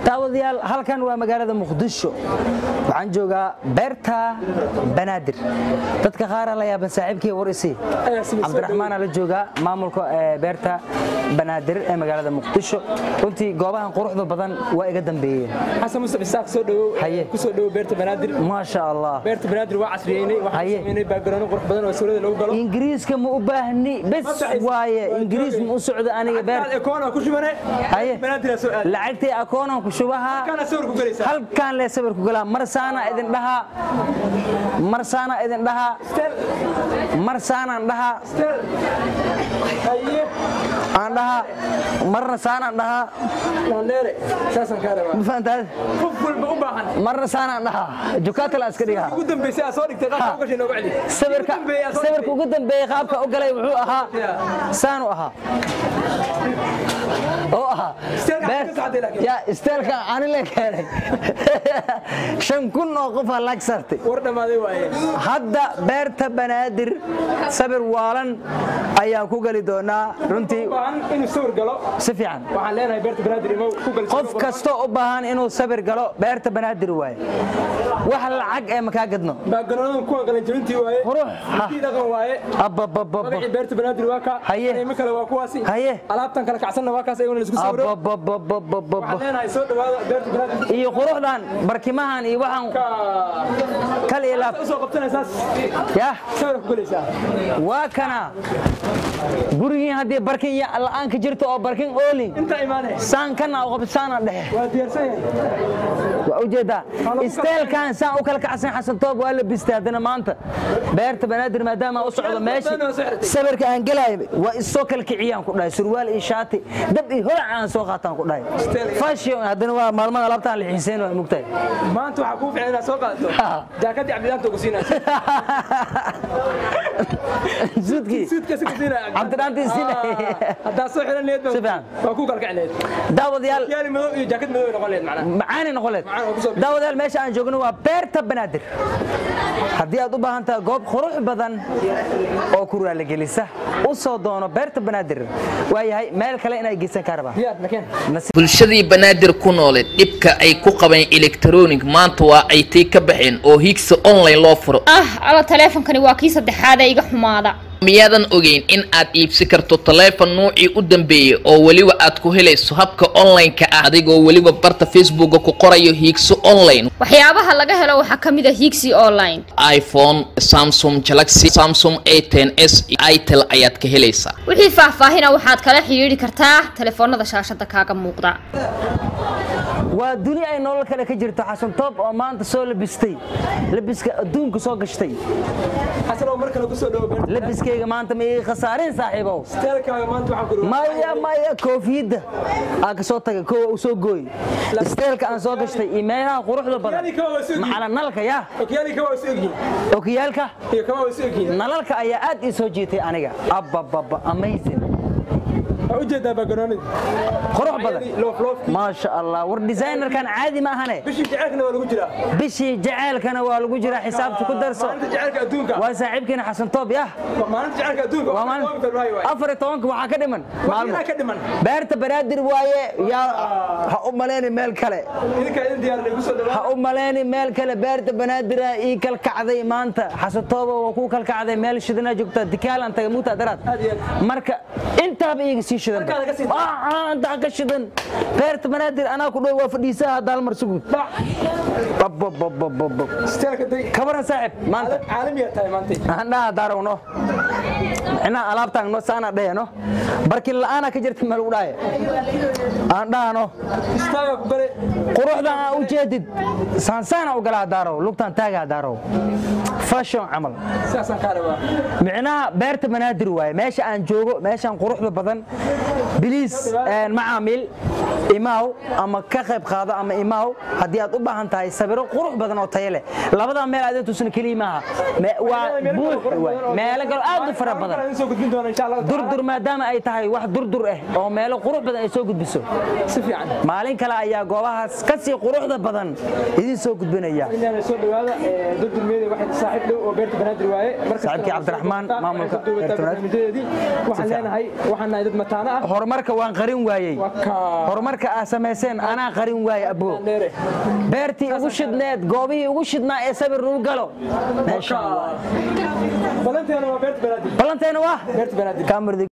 daawadayaal halkan waa magaalada muqdisho waxaan joogaa beerta banaadir dadka qaara la yaaban saaxiibkii war isi cabdiraxmaana la joogaa maamulka beerta banaadir ee magaalada muqdisho runtii goobahan quruxda badan waa iga dambeeyeen xasan musab isaaq soo dhawow Haye. ku soo dhawow beerta banaadir maasha allah beerta banaadir waa casriyeynay Haye. waxaan sameynay background qurux badan oo suurada lagu galo ingiriiska ma u baahni bes waaye ingiriis ma u socdo aniga beer ekoona ku shubane Haye. banaadir soo aad lacagtii akoonan ku shubahaa kana sawir ku galaysaa halkaan lee sawir ku galaa marsaana idin dhahaa marsaana idin dhahaa marsaanaan dhahaa haye aan dhahaa marna saanaan dhahaa landheere saasan kaa rabaa ma fahantaad qof walba u baahan marna saanaan dhahaa jukaata la iska dhigaa ugu dambeysay aad soo dhigtay qaabka u gashay nooga celi sawirka Ugu dambeeyay aad soo sawirka dhigtay. ugu dambeeyey qaabka u galay wuxuu ahaa saanu ahaa oo ahaa Isteelka beer- ka saxday laakiin. ya isteelka ani la keenay shan kun oo qofaa laag saartay war dhamaaday waaye hadda beerta banaadir sabir waalan ayaan ku geli doonaa runtii u baahan inuu sawir galo si fiican waxaan leenahay beerta banaadir imow ku gal qof kastoo u baahan inuu sabir galo beerta banaadir waaye wax lacag ee makaa gadno background kuwan qalan jabintii waaye Qurux. Ha. Intii dhaqan waaye ababababa magacii beerta banaadir waa ka Haye. imo kale waa kuwaasi Haye. alaabtan kala kacsanna waa kaas ayaguna laisku sawiro abababababa waxaan leenahay soo dhawaada beerta banaadir iyo quruxdan barkimahan iyo waxaan ka kal iyo laab usoo qabtanaysaas yah sawir ku galaysaa waa kana gurigii haddii barkin ya- la'aan ka jirto oo barkin oolin inta imaanay saan kana qobsaana dhexe waa diyaarsan yahay waa ujeedaa isteelkan saan u kala kacsan xasan toob waa la bistay haddana maanta beerta banaadir maadaama aan u socdo meeshii sawirka aan gelayo waa isoo kala kiciyaan ku dhahay surwaal iyo shaati dab iyo holac aan soo qaataan ku dhahay fashion haddana waa maalmaha alaabtaan la xiiseen waa mugtahay maanta waxaa kuu fiican inaad soo qaadato Ha. jaakadii cabdilaanta ugu siinaysa suudkii suudkaasi ku siinaya Cabdilaantii siinaya. haddaa soo xiran leed Si fiican. waa ku kala kici leed daawadayaal yaali madow iyo jaakad madow ay noqon leed macnaha macaani noqoleed Macaan oo ku soo bixi. daawadayaal meesha aan joogno waa beerta banaadir haddii aad u baahan tahay goob qurux badan oo ku raaligelisa u soo doono beerta banaadir waayahay meel kale inay geysan kaa rabaa diyaar nakeen bulshadii banaadir ku nooleed dhibka ay ku qabeen elektronic maanta waa ay tii ka baxeen oo higsa online loo furo ah alla taleefonkani waa kii saddexaad ee iga xumaada miyaadan ogeyn in aad iibsi karto taleefon nuucii u dambeeyey oo weliba aad ku helayso habka online-ka ah adigoo weliba barta facebooka ku qorayo hiigso online waxyaabaha laga helo waxaa ka mid a higsi online iphone samsung galaxy samsung a 10 s itel ayaad ka helaysaa wixii faahfaahina waxaad kala xidhiidhi kartaa taleefoonada shaashada kaaga muuqda waa duni ay nolol kale ka jirto xasan toob oo maanta soo labistay labiska adduunka soo gashtay xasan oo mar kale ku soo dhawo beerta labiskayga maanta ma ii khasaarin saaxiibow steelkaaga maanta waxaan ku maya maya koofiyadda aan ka soo tagay kowa u soo gooy isteelka aan soo gashtay iyo meelaha quruxda badan Okiyaali kawa waa soo macala nalka ya okyaali kama waa isu egyihiin okiyaalka iyo kama waa isu egyihiin nalalka ayaa aad ii soo jiitay aniga abababa amazing waa ujeedaa backgroundid qurux badan loof loofkii maasha allah war designerkan caadi ma ahane bishii jaceelkana waa lagu jiraa bishii jaceylkana waa lagu jiraa xisaabta ku darso maalinta jaceelka adduunka waa saaxiibkiina xasan toob yah maalinta jaceelka adduunka waa waa maalin maalin february waaye afar iyo tobanka waxaa ka dhiman maalmo Waxaa ka dhiman beerta banaadir waaye yaa ha u malayni meel kale idinka idin diyaarinay ku soo ha dhawaa u malayni meel kale beerta banaadira ii kalkacday maanta xasatooba waa ku kalkacday meel shidana joogta dikaalan taga muugta daraad Aad iyo aad. marka intaaba iiga sii shidan Markaad ka sii- intaa ka shidan beerta banaadir anaa ku dhow waa fadhiisaha daalmar sugud steelka day kabaran saaxib maanta caalamiya tahay maanta aan dhaha daarowno micnaha alaabtaan no saana dheheno barkin la'aana ka jirta meel u dhahay aan dhahano istaaga ku gale quruxdan aa u jeedid saansaana u galaa daarow lugtaan taagaa daarow fashion camal sidaasaan kaa rabaa micnaha beerta banaadir waaye meesha aan joogo meeshaan quruxda badan biliis macaamiil imaaw ama ka qayb qaado ama imaaw haddii aad u baahan tahay sawiro qurux badan oo tayo leh labadaa meel aad tusna keliya maaha Me- waa buux waay. meelo galo aad u fara badan idin soo gudbin doona insha allah durdur maadaama ay tahay wax durdur ah oo meelo qurux badan ay soo gudbiso si fiican maalin kale ayaa goobahaas ka sii quruxda badan idin soo gudbinaya inaan soo dhawaada durdurmeeda waxay saaxiib dhow oo beerta banaadir waaye markasta Saaxiibkii Cabdiraxmaan, maamulka beerta Banaadir. barnaamijyadeedii waxaan leenahay waxaan nahay dad mataana ah horumarka waan qarin waayey Waa ka- horumarka horumarka aa samayseen anaa qarin waaye abo dheere beertii ugu shidneed goobihii ugu shidnaa ee sabir lagu galo meesha balanteena waa beerta banaadir ballanteena waa beerta banaadir kaamurdi